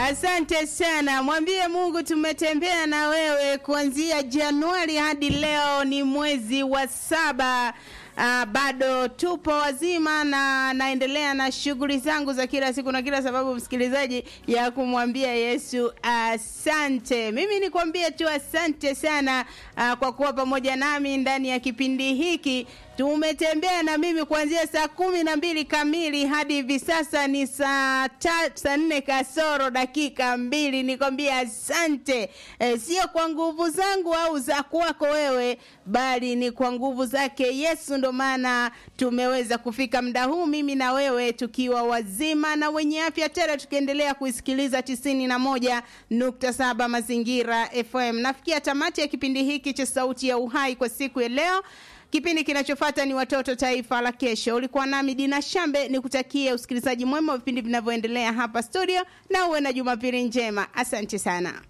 Asante sana, mwambie Mungu tumetembea na wewe kuanzia Januari hadi leo, ni mwezi wa saba. Uh, bado tupo wazima na naendelea na shughuli zangu za kila siku na kila sababu, msikilizaji, ya kumwambia Yesu asante. Mimi nikwambie tu asante sana uh, kwa kuwa pamoja nami ndani ya kipindi hiki tumetembea na mimi kuanzia saa kumi na mbili kamili hadi hivi sasa ni saa saa nne kasoro dakika mbili. Nikwambia asante e, sio kwa nguvu zangu au za kwako wewe, bali ni kwa nguvu zake Yesu. Ndo maana tumeweza kufika muda huu, mimi na wewe tukiwa wazima na wenye afya tele, tukiendelea kuisikiliza tisini na moja nukta saba Mazingira FM. Nafikia tamati ya kipindi hiki cha Sauti ya Uhai kwa siku ya leo. Kipindi kinachofuata ni Watoto Taifa la Kesho. Ulikuwa nami Dina Shambe, nikutakie usikilizaji mwema wa vipindi vinavyoendelea hapa studio, na uwe na Jumapili njema. Asante sana.